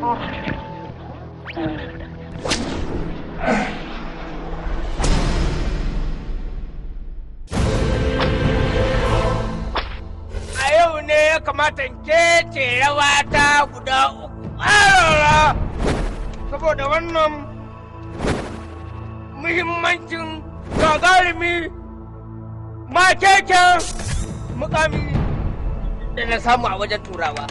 a yau ne ya kamata in kece rawa ta guda uku ƙarara saboda wannan muhimmancin gagarumi makeken mukami da na samu a wajen turawa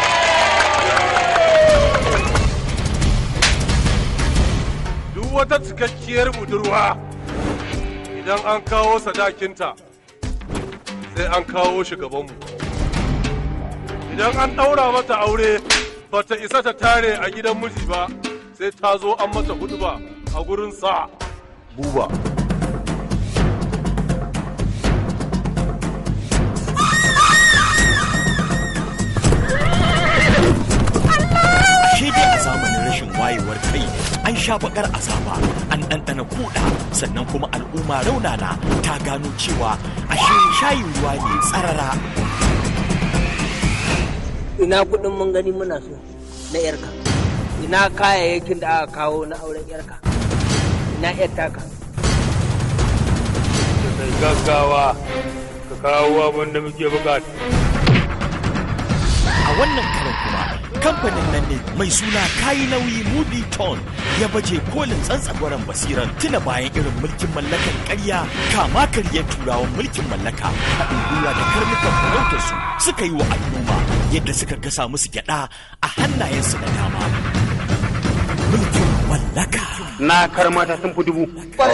duk wata cikakkiyar budurwa idan an kawo sadakinta sai an kawo shi gabanmu idan an ɗaura mata aure ba ta isa ta tare a gidan miji ba sai ta zo an mata hudu ba a gurin sa buba Ashe dai a zamanin rashin wayewar kai an sha bakar azaba an ɗanɗana kuɗa sannan kuma al'umma raunana ta gano cewa ashe shayin ruwa ne tsarara. ina kudin mun gani muna so na yarka ina kayayyakin da aka kawo na auren yarka ina yar taka kai gaggawa ka kawo abin da muke bukata A wannan karan kuma kamfanin nan ne mai suna kayi nauyi movie ton ya baje kolin tsantsagwaren basiran tuna bayan irin mulkin mallakan ƙarya kama karyar turawan mulkin mallaka haɗin gwiwa da karnukan farautar su suka yi wa al'umma yadda suka gasa musu gyaɗa a hannayensu na dama mulkin mallaka na karmata sun fi dubu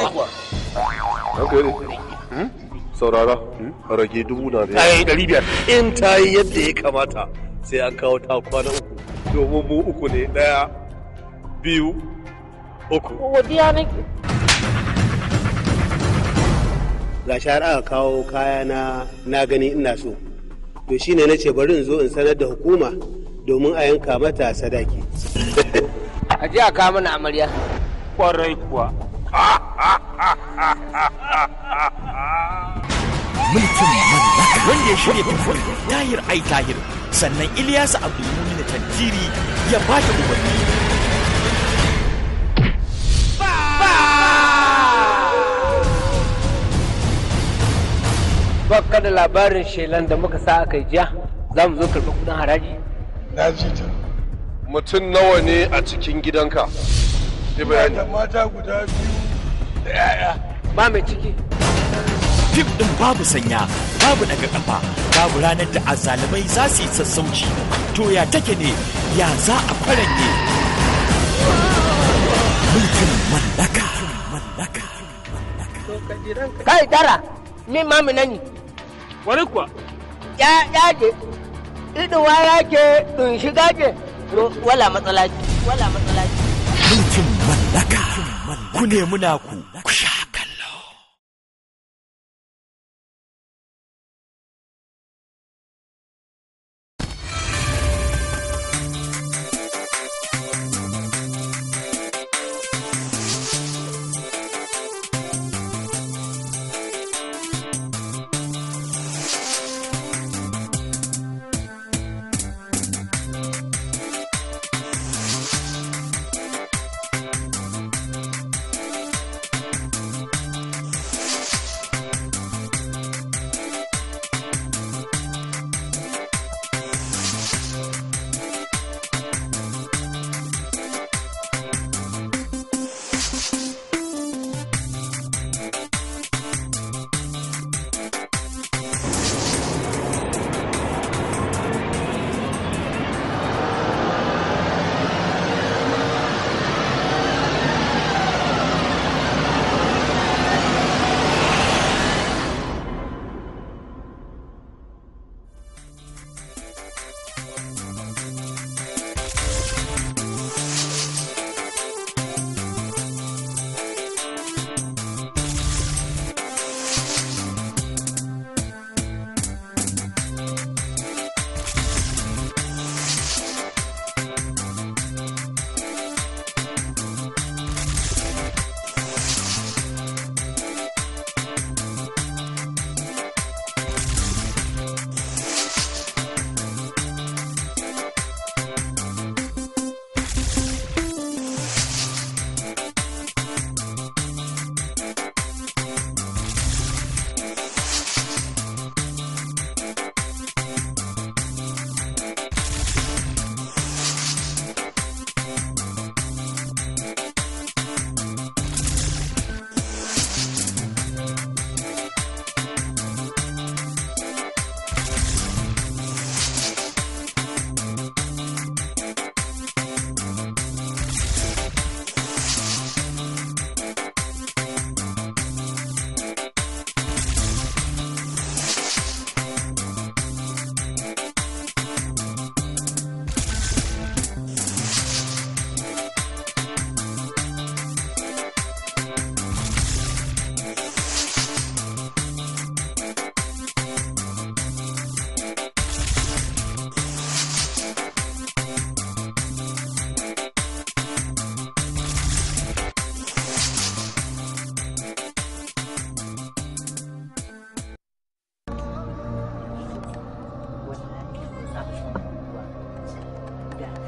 saurara rage dubu na da ai ɗari biyar in ta yi yadda ya kamata sai an kawo ta kwana uku domin mu uku ne ɗaya biyu uku godiya nake ga har aka kawo kaya na na gani ina so to shine na ce bari in zo in sanar da hukuma domin a yanka mata sadaki a je a kawo mana amarya kwarai kuwa mulkin mallaka wanda ya shirya tafiya tahir ai tahir sannan ilyasu abdulmumin tantiri ya ba da umarni baka da labarin shelan da muka sa aka yi jiya za mu zo karɓi kudin haraji na ji ta mutum nawa ne a cikin gidanka yi bayani da mata guda biyu da 'ya'ya ba mai ciki fim ɗin babu sanya babu daga kafa babu ranar da azalimai za su yi sassauci to ya take ne ya za a faranye mulkin mallaka mallaka kai tara min ma nani kwarai kuwa ya ya je iduwa ya ke dun shiga ke wala matsala ce wala matsala ce mulkin mallaka ku nemi naku ku sha kallo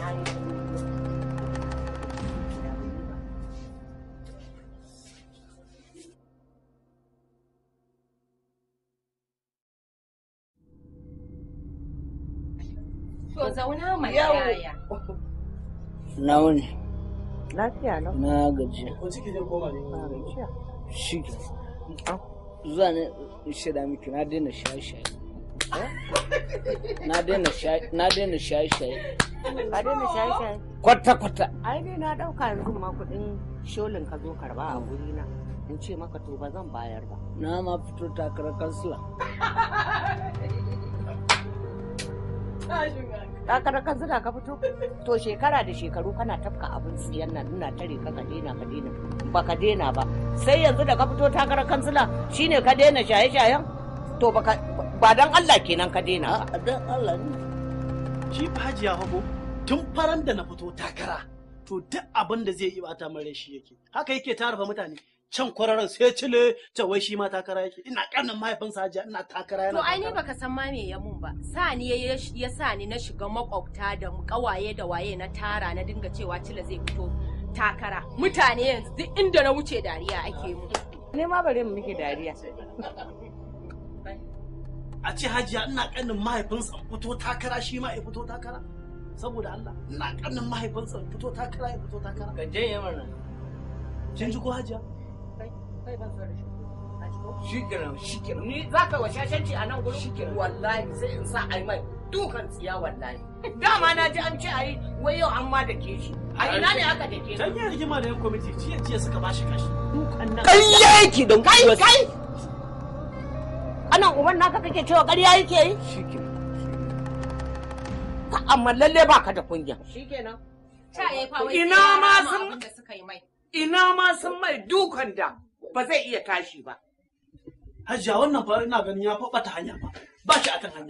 To zauna mai yaya. Na wuni, Lafiya lau. na gajiya. Ko ciki zai koma ne? Na gajiya. Shi ke. Zuwa ne in shaida miki na daina shaye-shaye. Na daina shaye- na daina shaye-shaye. Ka daina shaye-shaye. Kwata-kwata. Ai dai na ɗauka yanzu ma kuɗin sholin ka zo karɓa a guri na. In ce maka to ba zan bayar ba. Na ma fito takarar kansila. Takarar kansila ka fito? To shekara da shekaru kana tafka abin siyan nan ina tare ka ka daina ka daina. Ba ka daina ba. Sai yanzu da ka fito takarar kansila shine ka daina shaye-shayen? To baka ba dan Allah kenan ka daina ba. A dan Allah ne. shi fa hajiya hago tun faran da na fito takara to duk abin da zai yi bata mare shi yake haka yake tara fa mutane can kwararan sai cile ta wai shi ma takara yake ina kanin mahaifinsa hajiya ina takara yana To ai ni takara. baka san ma me ya mun ba. Sa ni ya ya sa ni na shiga makwabta da kawaye da waye na tara na dinga cewa cila zai fito takara. Mutane yanzu duk inda na wuce dariya ake mu. Ne ma bari mu muke dariya. a ce hajiya ina kanin mahaifinsa in fito takara shi ma ya fito takara saboda Allah ina kanin mahaifinsa in fito takara ya fito takara Ka janye mana. kin ji ko hajiya Shi kenan, shi kenan. Ni za ka wa shashanci a nan gurin? Wallahi sai in sa ai mai dukan tsiya wallahi. Dama na ji an ce ai wai yau an ma da ke shi. A ina ne aka da ke dan ya rigima da yan kwamiti jiya jiya suka bashi kashi dukan nan Ƙarya yake don Kai kuwa- kai! Anan uban naka kake cewa ƙarya yake yi? Shi kenan. Ka amma lalle ba ka da kunya. Shikenan. Ta yi fa wai Ina sai ya ma rama sun- abin da suka yi mai. Ina ma sun mai dukan da ba zai iya tashi ba. hajiya wannan fa ina ganin ya fa bata hanya ba ba shi akan hanya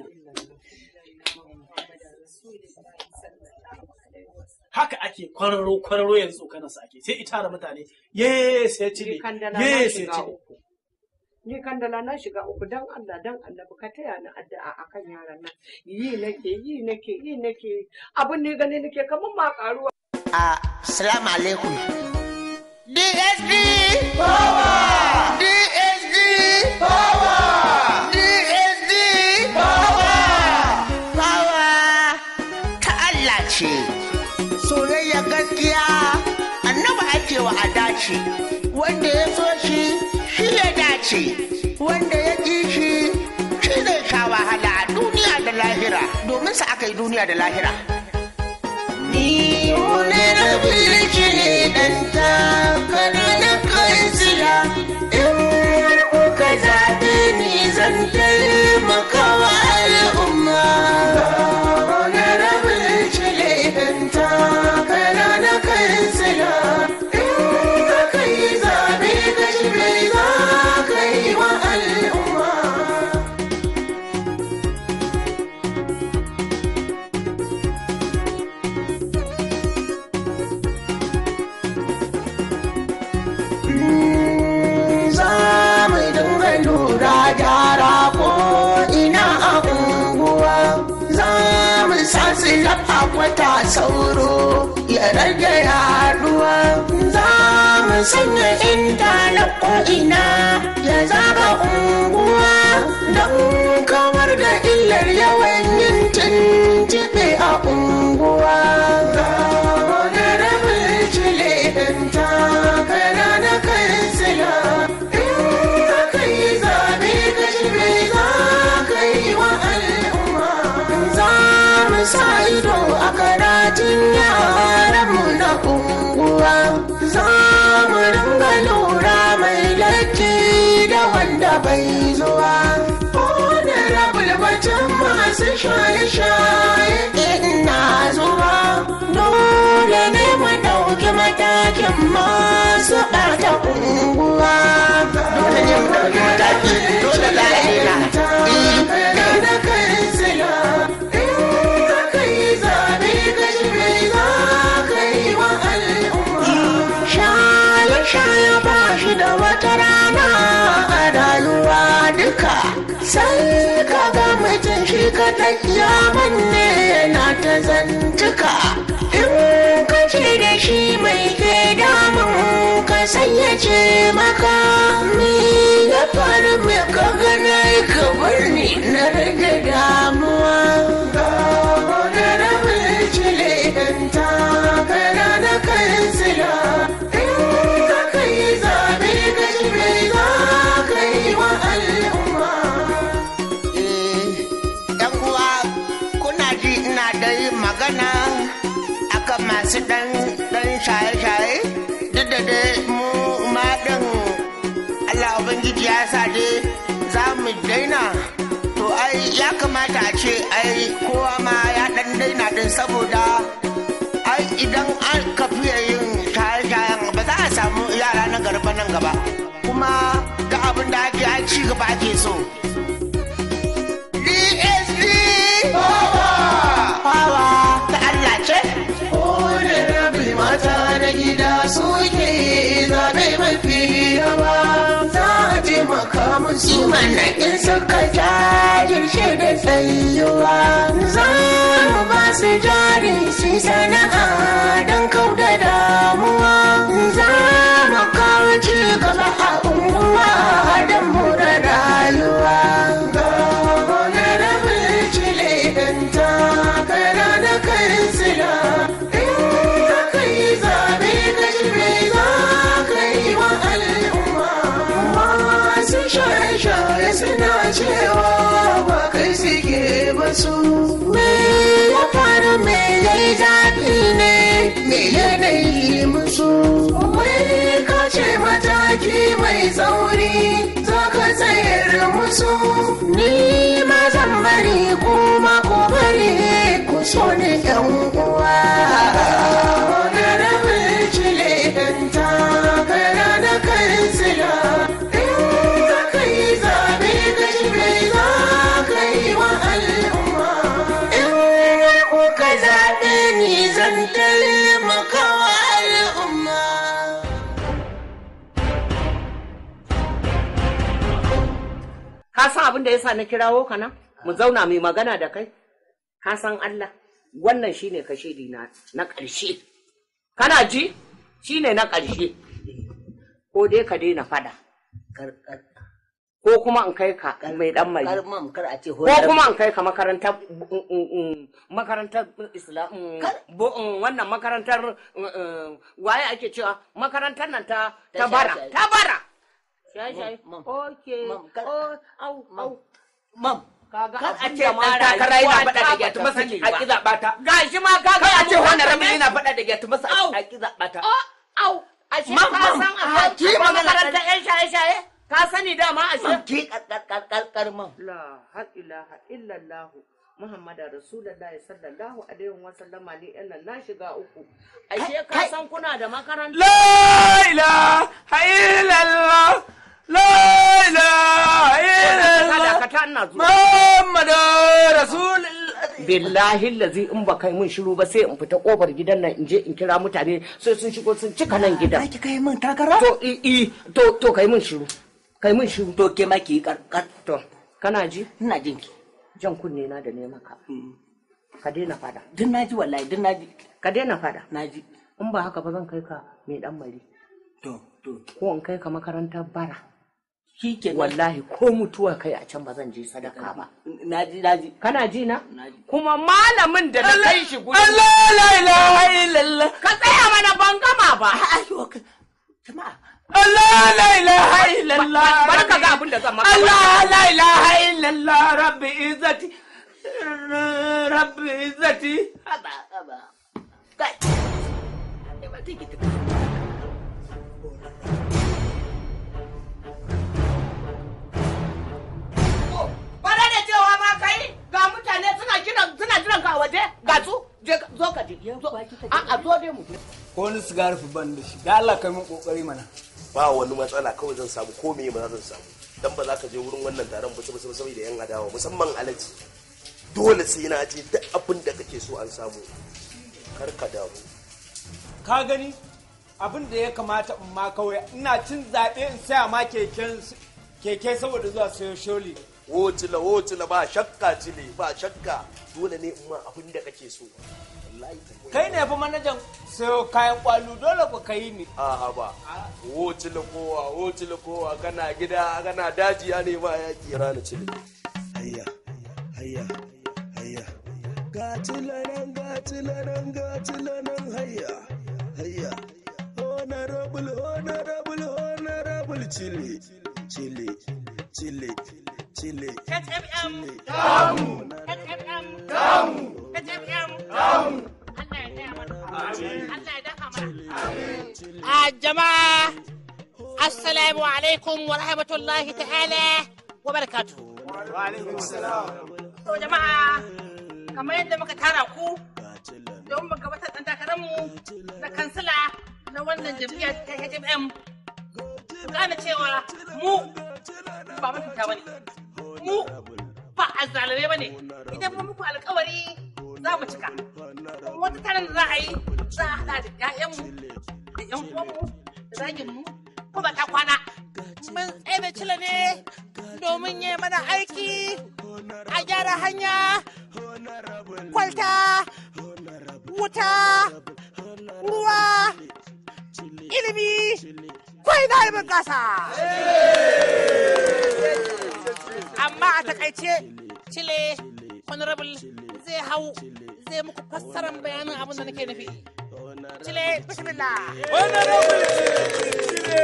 haka ake kwararo kwararo yanzu kana sa ake sai ita da mutane ye sai cile Ni kandala na ye sai shiga cile uku. Ni kandala na shiga uku dan Allah dan annabi ka taya ni addu'a akan yaran nan. Yi nake yi nake yi nake abin ne gani nake kamar ma karuwa. Assalamu alaikum. DSD Power! DSD Power! DSD Power! Power ta Allah ce. Soyayya gaskiya annaba ake wa a dace. Wanda ya so shi, shi ya dace. Wanda ya ƙi shi, shi zai sha wahala a duniya da lahira. Domin sa aka yi duniya da lahira. Ni wani rabin ki ne dan takara na kansila in har kuka zaɓe ni zan taimaka wa al'umma. Wani rabin ki ne dan takara na kansila in aka yi zaɓe ka shi mai za ka yi wa al'umma. za mu dinga lura gyara ko ina a unguwa za mu sa silaf a kwata sauro ya rage yaduwa za mu sanya intanet ko ina ya zaga unguwa don kawar da illar yawan yin tuntuɓe a unguwa ga wani rabin cile ɗin takara na kansila in aka yi zaɓe ka shi mai za ka yi wa al'umma za mu sa ido a karatun yaranmu na unguwa za mu ringa lura mai latti da wanda bai zuwa wani rabul batun masu shaye-shaye ina zuwa dole ne mu ɗauki matakin masu ɓata unguwa dole ne mu ɗauki mataki dole za a yi na kansila in aka yi zaɓe ka shi mai za ka yi wa al'umma shaye-shaye ba shi da wata rana a rayuwa duka sai ka ga mutum shi kaɗai ya manne na ta zantuka shi mai ke damun ka sayyace maka me ya faru me ka gana ka bar ni na rage damuwa ga wani rabin cile dan takara na kansila in ka kai zabe ka shi mai za ka yi wa al'umma yan uwa kuna ji ina da yin magana akan masu dan dan shaye-shaye duk da dai mu ma din Allah ubangiji ya sa dai za mu daina to ai ya kamata a ce ai kowa ma ya dan daina din saboda ai idan an ka fiye yin shaye-shayen ba za a samu yara na garba nan gaba kuma ga abin da ake ai ci gaba ake so DSD Power ta Allah ce Kone rabi mata na gida suke zaɓe mafi yawa za a taimaka musu manakin suka jajirce da tsayuwa za mu ba su jari su sana'a don kau da damuwa za mu kawo ci gaba a unguwa don mu da rayuwa ga wani rabin cile don takara na kansila in aka yi zaɓe ka shi mai za ka yi wa al'umma masu shaye-shaye suna cewa ba kai suke ba su me ya faru me ya yi zafi ne me yanayi musu wai ka ce mataki mai tsauri za ka tsayar musu ni ma zan bari kuma ku bari ku so ni yan uwa na rabin cile dan takara na kansila in aka yi zaɓe ka shi mai za ka yi wa al'umma in kuka zaɓe ni zan taimaka wa al'umma Ka san abin da yasa na kirawo ka nan? Mu zauna mai magana da kai? Ka san Allah, wannan shine kashedi na na ƙarshe. Kana ji? Shine na ƙarshe. Ko dai ka daina fada. Ko kuma in kai ka mai dan mai. Karmam kar a ce Ko kuma in kai ka makarantar mm, mm, mm, makarantar Islam mm, bo- mm, wannan makarantar mm, mm, waye ake cewa makarantar nan ta ta Ta bara shaye-shaye. ta bara. Shaye-shaye. Okay. Oh, au, au. Mam. Kaga Kar a abin ce da ɗan ma takara yana rayuwa faɗa da ta gyatu bata masa sani a ba. ƙi zaɓa ta. Gashi ma ka Kar a ce wannan rabin rabin yana faɗa da gyatu masa a ƙi zaɓa ta. Au, ashe Mam, ka mam, san a akwai ki akwai magana makarantar ƴan shaye-shaye? Ka sani dama ashe? Ki ƙarƙar mam. La ilaha illallah Muhammadu Rasulullah sallallahu alaihi wa sallama ni ɗan nan na shiga uku. Ashe ka san kuna da makaranta? La ilaha illallah La ilaha illallah Dakata ina zuwa. Muhammadu Rasulullah billahi lazi in ba kai mun shiru ba sai in fita kofar gidan nan in je in kira mutane sai sun shigo sun cika nan gidan. Ki kai min takara? To i i to to kai mun shiru. Kai mun shiru. To ke ma ki karkar. To kana ji? Ina jin ki. Jan kunne na da ne maka. Ka daina fada. Duk na ji wallahi duk na ji. Ka daina fada. Na ji. In ba haka ba zan kai ka mai dan mari. To to. Ko in kai ka makarantar bara. Shi ke Wallahi ko mutuwa kai a can ba zan je sadaka ba. Na ji na ji. Kana ji na? Na ji. Kuma malamin da na kai shi gudu. Allah la ilaha illallah Ka tsaya mana ban gama ba. Ayo jama'a. Allah la ilaha illallah Bari ka ga abin da zan maka. Allah la ilaha illallah rabbi izzati rabbi izzati Haba haba. Kai. Ai ba take ta. Bara da cewa ma kai ga mutane suna kiran suna jiran ka a waje ga su je ka- zo ka je. Zo a a zo dai mu je. ko wani sigari fi ban da shi da Allah kai mun kokari mana ba wani matsala kawai zan samu ko meye ma zan samu dan ba za ka je wurin wannan taron ba saboda saboda yan adawa musamman alaji dole sai na je duk abin da kake so an samu kar ka damu ka gani abin da ya kamata in ma kawai ina cin zaɓe in saya ma keken keke saboda zuwa sayo sholi wotila wotila ba shakka cile ba shakka dole ne in ma abin da kake so wallahi kai ne fa manajan sayo kayan kwalu dole ku kai ni a'a ba wotila kowa wotila kowa kana gida kana daji ya nema ya kira ni cile hayya hayya hayya gatilanan gatilanan gatilanan hayya hayya honorable honorable honorable chile chile chile chile HFM damu HFM damu HFM damu Allah ya daya mana Allah ya daka mana a jama'a assalamu alaikum wa rahmatullahi ta'ala wa barakatuh wa alaikum salam to jama'a kamar yadda muka tara ku don mu gabatar da takararmu na kansila na wannan jam'iyyar ta HFM ku gane cewa mu ba mutunta bane mu ba azzalame bane idan mun muku alkawari za mu cika wata taron da za a yi za a hada da ƴaƴanmu da ƴan uwanmu da zaginmu ko ba ta kwana mun tsaye da cila ne domin yi mana aiki a gyara hanya kwalta wuta ruwa ilimi kwai na ilimin gasa amma a takaice cile honorable zai hau zai muku fassarar bayanin abin da nake nufi cile bismillah honorable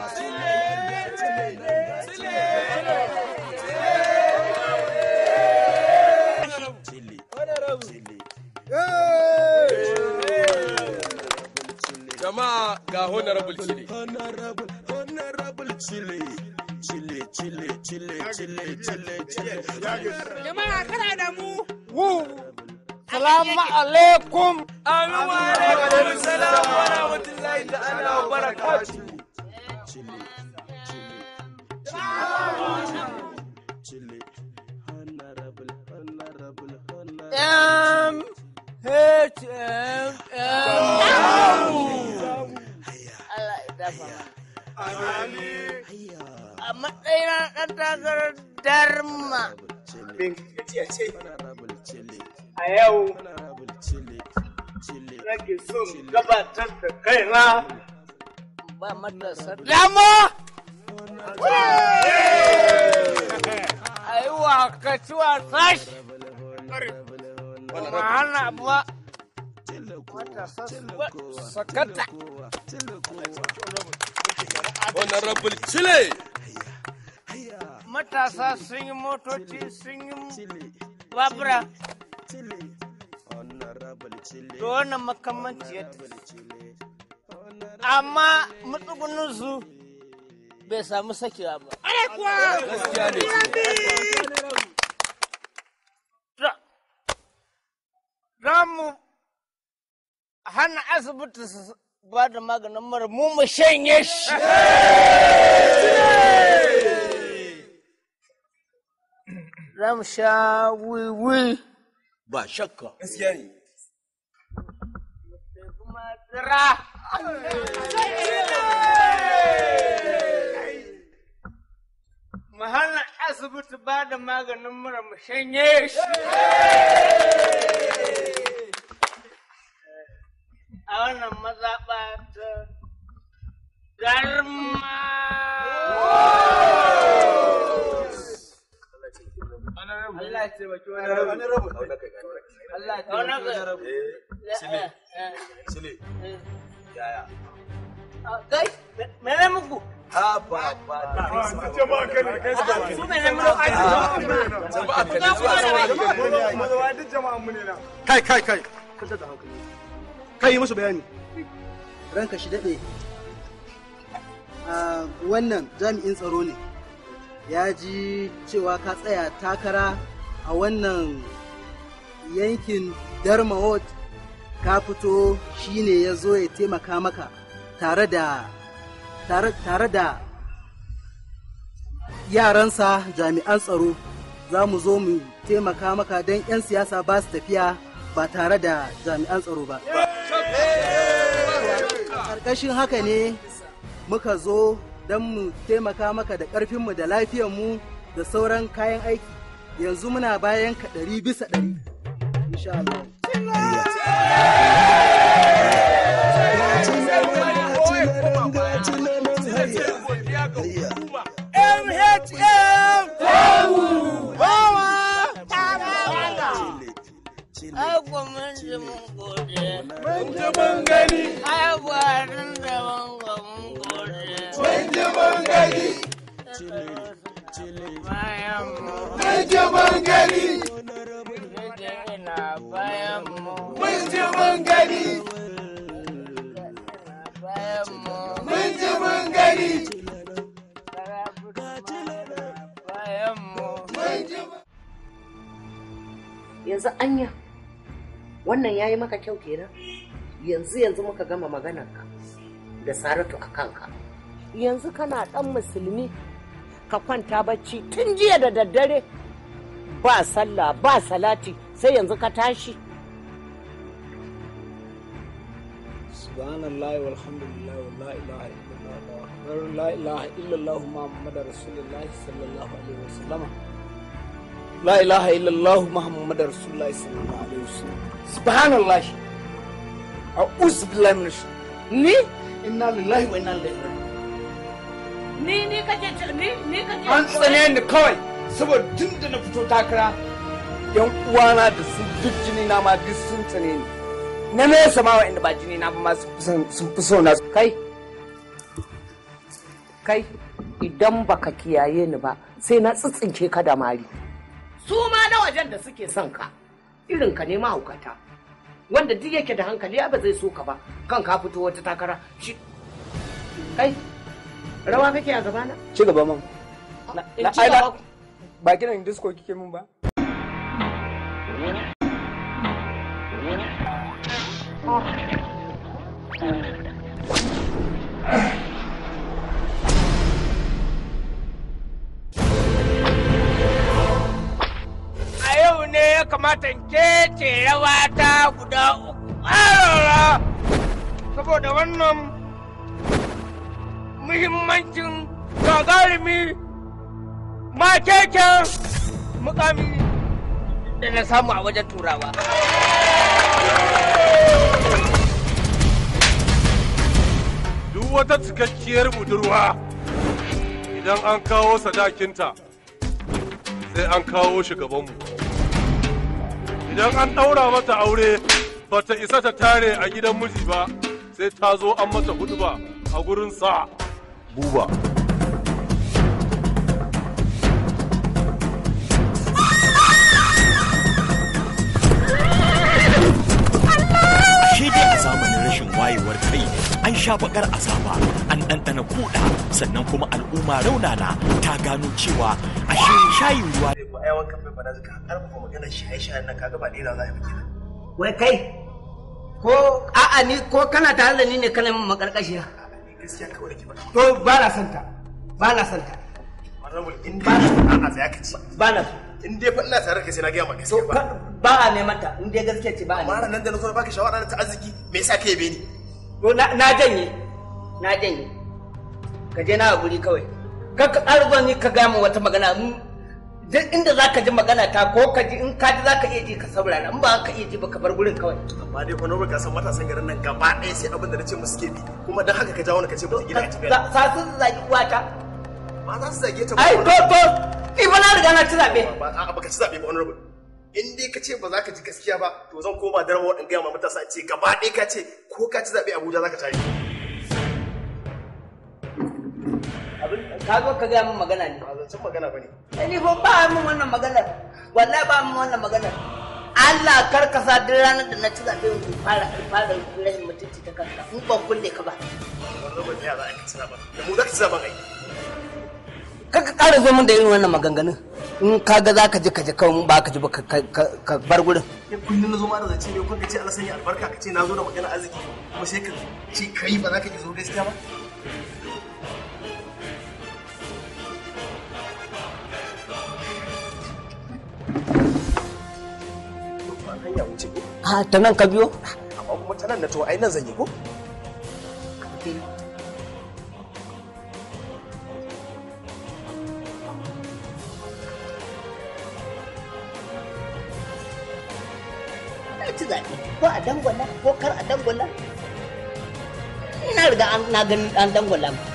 jama'a ga honorable chile honorable honorable chile chile chile chile chile chile chile jama'a kana da mu salamu alaikum amin wa alaikum salam wa rahmatullahi ta'ala wa barakatuh chile honorable honorable M H M M. Allah ya dafa A matsayin ɗan takarar Darma. a yau nake son gabatar da kaina Ba matasa dama. A yi wa kaciwa sashi. Ba hana ba. Matasa sakata. honorable chile Matasa sun yi motoci sun yi babura. Da wannan makamanciyar amma matsuguninsu bai samu sakewa ba. gaskiya ne Za mu hana asibiti su ba da maganin mara mu mu shanye shi. Za mu sha wiwi. ba shakka gaskiya ne Madara. Mu hana asibiti ba da maganin mura mu shanye shi. A wannan mazaɓa ta garma. Allah ya taimaki wani rabu. Allah ya taimaki wani rabu. Sile. Sile. Yaya? Kai, mene muku? Ha ba ba. Jama'a kan kai su gaba. Su mene muku? Jama'a kan zuwa Mazawa duk jama'an mu ne na. kai kai kai kada da hankali kai yi musu bayani ranka shi daɗe a wannan jami'in tsaro ne ya ji cewa ka tsaya takara a wannan yankin darmawot ka fito shine ya zo ya taimaka maka tare da tare, tare da yaransa jami'an tsaro za mu zo mu taimaka maka don 'yan siyasa ba su tafiya ba tare da jami'an tsaro ba ƙarƙashin haka ne muka zo don mu taimaka maka da ƙarfinmu da lafiyarmu da sauran kayan aiki yanzu muna bayan ka ɗari bisa ɗari insha Allah MHM! Bawa! Ai kuwa mun ji mun gode. Mun ji mun gani. Ai kuwa tun da mun ga mun gode. Mun ji mun gani. Bayan mu. Mun ji mun gani. Ina bayan mu. Mun ji mun gani. Bayan mu. Mun ji mun gani. Bayan mu. Mun ji mun yanzu anya wannan ya yi maka kyau kenan yanzu yanzu muka gama maganarka da saratu a kanka yanzu kana dan musulmi ka kwanta bacci tun jiya da daddare ba sallah ba salati sai yanzu ka tashi subhanallahi walhamdulillah wa la ilaha illallah wa akbar la ilaha illallah muhammadar rasulullahi sallallahu alaihi wasallam la ilaha illallah muhammadar rasulullahi sallallahu alaihi wasallam subhanallah a'udhu billahi minash ni inna lillahi wa inna ilaihi raji'un ni ni kace ni ni kace an tsane ni kawai saboda tun da na fito takara yan uwana da su duk jini na ma duk sun tsane ni na nesa ma wa'anda ba jini na ba ma sun fi so na kai kai idan baka kiyaye ni ba sai na tsitsince ka da mari su ma na wajen da suke son ka irin ka ne mahaukata wanda duk yake da hankali ba zai so ka ba kan ka fito wata takara shi kai rawa kake a gabana ci gaba man in ci gaba ba kiran disco kike mun ba a yau ne ya kamata in kece rawa ta guda uku ƙarara saboda wannan muhimmancin gagarumi makeken mukami da na samu a wajen turawa. duk wata cikakkiyar budurwa idan an kawo sadakinta sai an kawo shi gabanmu idan an ɗaura mata aure bata isa ta tare a gidan miji ba sai ta zo an mata hudu ba a gurin sa buba Ashe dai a zamanin rashin wayewar kai an sha bakar azaba an ɗanɗana kuɗa sannan kuma al'umma raunana ta gano cewa ashe shayin ruwa ko ai wankan bai bana zaka karfafa maganar shaye-shayen nan kaga ba daina za a yi ba wai kai ko a'a ni ko kana tare da ni ne kana min makarkashiya gaskiya kawai da ke faɗa to ba na santa ba na santa Honorable, in ba na a tsaya ka ci ba na in dai fa ina tare da kai sai na gaya maka gaskiya ba ba a neman ta in dai gaskiya ce ba a amma neman nan da na zo na baka shawara ta arziki me yasa ka yabe ni to na na janye na janye ka je na a guri kawai kar ka ƙara zuwa ni ka gaya min wata magana in duk inda za ka ji magana ta ko ka ji in ka ji za ka iya ji ka saurara in ba ka iya ji ba ka bar gurin kawai amma dai honorable ka san matasan garin nan gaba ɗaya sai abin da na ce musu ke bi kuma dan haka ka jawo ni ka ce musu gida a tafiya sa su zagi uwata ba za su zage ta ai to to ni fa na riga na ci zaɓe ba a baka ci zaɓe ba honorable in dai ka ce ba za ka ji gaskiya ba to zan koma darma in gaya ma matasa ce gaba ɗaya ka ce ko ka ci zaɓe abuja za ka tare ka zo ka gaya min magana ne ba zancen magana ba ne Ai, ni fa ba min wannan maganar wallahi ba min wannan maganar Allah kar ka sa duk ranar da na ci zaɓe in fara fara rashin mutunci ta kanka in ban kulle ka ba honorable ya za a ci zaɓen da mu za ka ci zaɓen ai kar ka ƙara zo min da irin wannan maganganun in ka ga za ka ji ka ji kawai in ba ka ji ba ka- ka- ka bar gurin ya kullum na zo ma da zance ne kun ka ce Allah sanya albarka ka ce na zo da magana arziki kuma sai ka ce kai ba za ka ki zo gaskiya ba Ba hanya wuce ko ha ta nan ka biyo amma kuma ta nan na to ai nan zan yi ko zaɓe ko a dangwala ko kar a dangwala ina riga an- na ganin an dangwala mu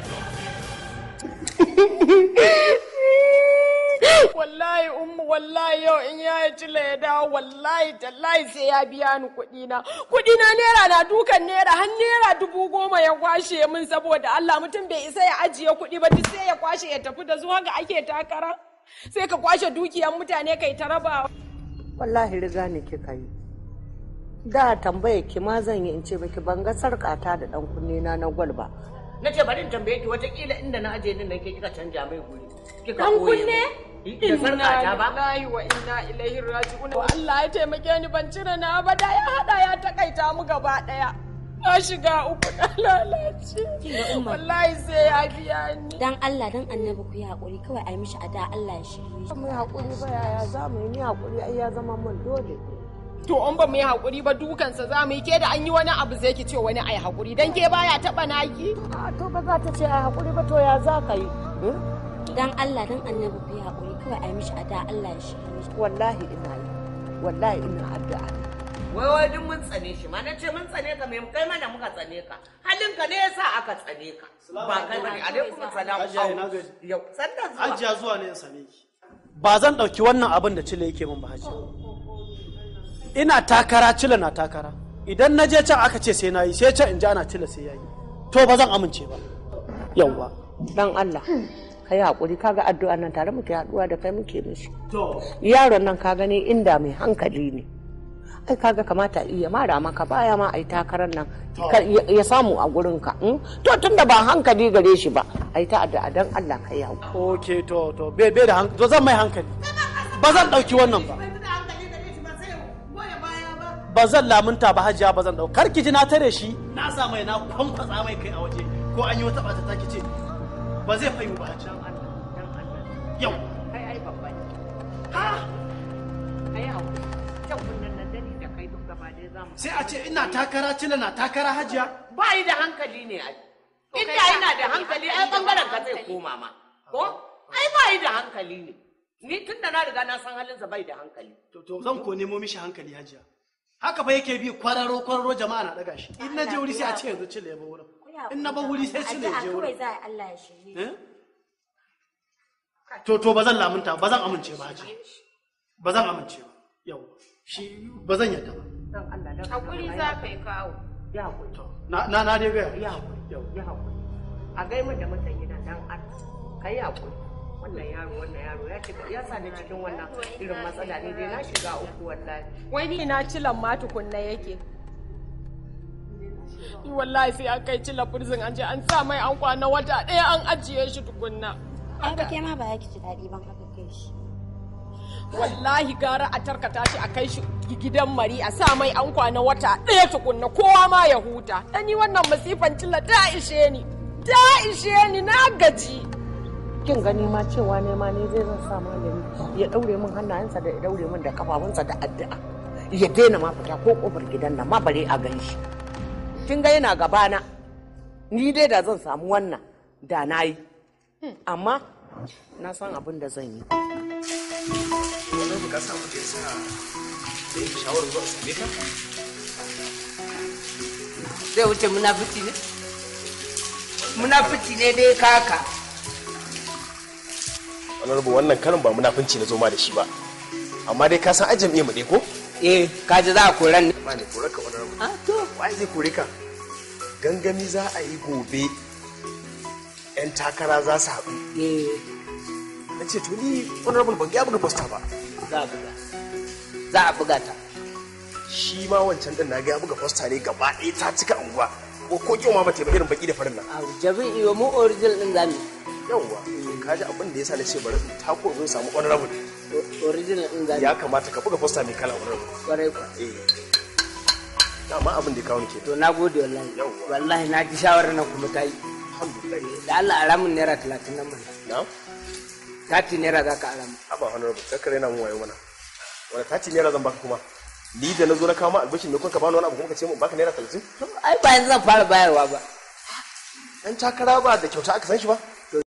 wallahi ummu wallahi yau in ya cile ya dawo wallahi tallahi sai ya biya ni kuɗi na kuɗi na naira na dukan naira har naira dubu goma ya kwashe min saboda Allah mutum bai isa ya ajiye kuɗi ba duk sai ya kwashe ya tafi da su haka ake takara sai ka kwashe dukiyan mutane kai ta rabawa wallahi riga ne kika yi da tambaye ki ma zan yi in ce baki ban ga sarƙata da ɗan kunne na na gwal ba na ce bari in tambaye ki watakila inda na aje din nan ke kika canja mai guri kika Dan ɓoye kunne? mu. da sarƙata ba lillahi wa inna ilaihi raji'un wa Allah ya taimake ni ban cire na ba da ya hada ya takaita mu gaba daya na shiga uku na lalace wallahi sai ya biya ni Dan Allah dan annabi ku yi haƙuri kawai a yi mishi ada Allah ya shirye shi. mu yi haƙuri ba yaya za mu yi ni haƙuri ai ya zama mun dole to in ba mu yi haƙuri ba dukansa za mu yi ke da an yi wani abu zai ki ce wani ai haƙuri dan ke baya taɓa naki a to ba za ta ce ai haƙuri ba to ya za ka yi Dan Allah dan annabi ku yi haƙuri kawai a yi mishi ada Allah ya shirye shi. wallahi ina yi wallahi ina addu'a wai wai duk mun tsane shi ma na ce mun tsane ka me kai mana muka tsane ka halin ka ne yasa aka tsane ka ba kai bane alaikum salam Hajiya, ina gaji. yau sannan zuwa Hajiya zuwa ne in same ki. Ba zan ɗauki wannan abin da Cile yake min ba hajiya. Ina takara Cile na takara. Idan na je can aka ce sai na yi sai can in ji ana Cile sai ya yi. To ba zan amince ba. Yawwa. dan Allah ka yi haƙuri kaga addu'a nan tare muke haɗuwa da kai muke mishi To. yaron nan ka gani inda mai hankali ne ai kaga kamata iya mara maka baya ma ai takarar nan ka- ya ya samu a gurin ka mm? to tunda ba hankali gare shi ba ai ta addu'a dan Allah ka yi haƙuri Ok to to bai bai da hankali. To zan mai hankali. Ba zan ɗauki wannan ba. Ba zan lamunta ba hajiya ba zan ɗauka. Kar ki ji na tare shi. Na sa mai na kwankwatsa mai kai a waje. Ko an yi wata ɓata ta ki ce. Ba zai fayu ba hajiya. Yau. kai ai babba ne ha kai haƙuri can kunnen nan dani da kai duk gaba ɗaya za mu Sai a ce ina takara Cile na takara hajiya. ba yi da hankali ne ai inda yana da hankali ai bangaren ka zai koma ma ko ai ba yi da hankali ne ni tun da na riga na san halinsa bai da hankali To to zan ko nemo mishi hankali hajiya. Haka fa yake bi kwararo kwararo jama'a na daga shi. In na je wuri sai a ce yanzu Cile ya ba wurin. In na ba wuri sai Cile ya je Addu'a wurin. kawai za a yi Allah ya shirye shi. Eh? To to ba zan lamunta ba zan amince ba haji. Ba zan amince ba. Yau. Shi ba zan yadda ba. dan Allah dan hakuri za ka yi kawo ya haƙuri Na na na dai gaya. ya haƙuri yau ya haƙuri a gai min da mutan gidan dan Allah kai haƙuri wannan yaro wannan yaro ya shiga ya sa ni cikin wannan irin matsala ne dai na shiga uku wallahi wai ni na cilan ma tukunna yake Ni wallahi sai an kai cila prison an je an sa mai an kwana wata ɗaya an ajiye shi tukunna Ai ba ke ma ba ya ki ji daɗi ban aka kai shi. wallahi gara a tarkata shi a kai shi gidan mari a sa mai an kwana wata ɗaya tukunna kowa ma ya huta dan ni wannan masifan cilla ta ishe ni ta ishe ni na gaji kin gani ma cewa ne ma ne zai zan sa malami ya daure min hannayensa da ya daure min da kafafunsa da addu'a ya daina ma fita ko kofar gidan nan ma bare a gan shi kin ga yana gabana ni dai da zan samu wannan da na yi amma na san abin da zan yi wannan ka samu da yasa da yake shawarar zuwa same ka zai wuce munafici ne munafici ne dai kaka honorable wannan karin ba munafunci na zo ma da shi ba amma dai ka san ajin mu dai ko eh kaji za a koran ne ba ne kore ka honorable ah to wai zai kore ka gangami za a yi gobe yan takara za su haɗu na ce to ni honorable ban ga buga poster ba za a buga za a buga ta shi ma wancan din na ga ya buga poster ne gaba ɗaya ta cika unguwa ko ko kyau ma ba ta yi ba irin baki da farin nan jabin iyo mu original din zamu yawwa ka ji abin da yasa na ce bari in tako zo samu honorable original din zamu ya kamata ka buga poster mai kala honorable kwarai kwa eh dama abin da ya kawo ni ke to na gode wallahi wallahi na ji shawarar nan kuma ta yi alhamdulillah da Allah aramin naira talatin nan mana na tati naira za ka aramu haba honorable kakar yana mun wayo mana wani tati naira zan baka kuma ni da na zo na kawo ma albashin mai kun ka bani wani abu kuma ka ce mun baka naira talatin ai ba yanzu zan fara bayarwa ba dan takara ba da kyauta aka san shi ba